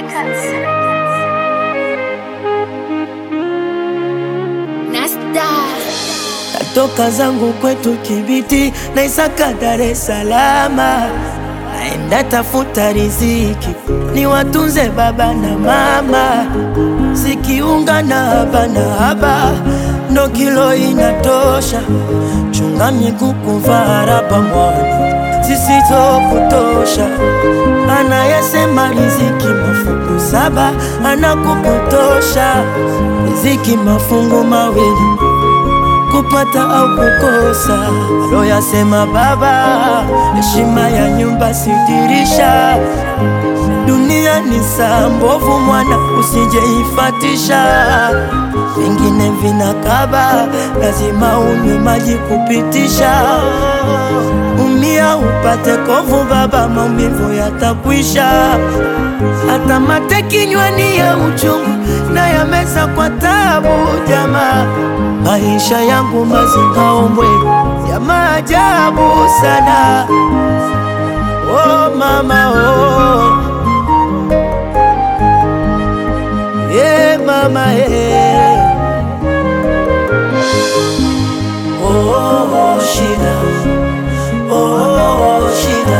Records. Nasta. Natoka zangu kwetu Kibiti na Isaka Dar es Salaam, naenda tafuta riziki ni watunze baba na mama, sikiunga na haba na haba ndo kilo inatosha, chunga miguu kuvaa raba mwana zisizokutosha, anayesema riziki mafungu saba anakupotosha, riziki mafungu mawili kupata au kukosa. Aloyasema baba, heshima ya nyumba sidirisha. Dunia ni saa mbovu, mwana usijeifatisha. Vingine vinakaba, lazima unywe maji kupitisha. Umia upate kovu, baba, maumivu yatakwisha. Hata mate kinywani ya uchungu na yameza kwa tabu, jamaa maisha yangu mazingaombwe ya maajabu sana. Oh mama oh. Yeah, mama yeah. Oh, oh, shida oh, shida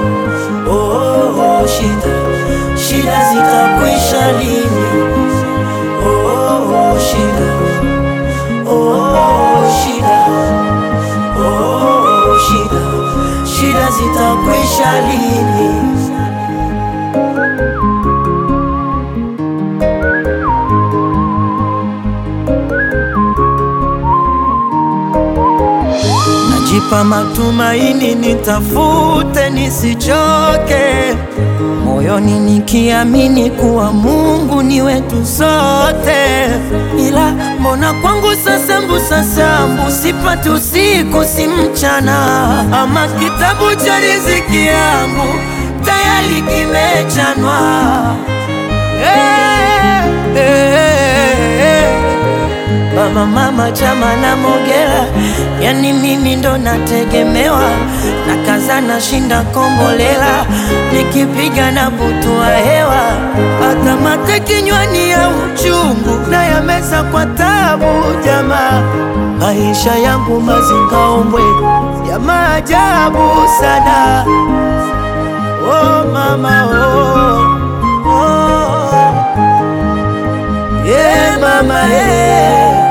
oh, shida shida zitakwisha lini? Oh, shida Oh, shida oh, shida shida zitakwisha lini? Najipa matumaini, nitafute nisichoke, moyoni nikiamini kuwa Mungu ni wetu sote. Ila mbona kwangu sasa mbusa sambu sipati usiku si mchana, ama kitabu cha riziki yangu tayari kimechanwa. Eh, eh, eh. Mama mama chama na Mogera, yani mimi ndo nategemewa, na kaza na shinda kombolela, nikipiga na butua hewa, hata mate kinywani ya uchungu na yameza kwa tabu. Jamaa, maisha yangu mazingaombwe ya maajabu sana. Oh mama oh, oh. Yeah, mama yeah.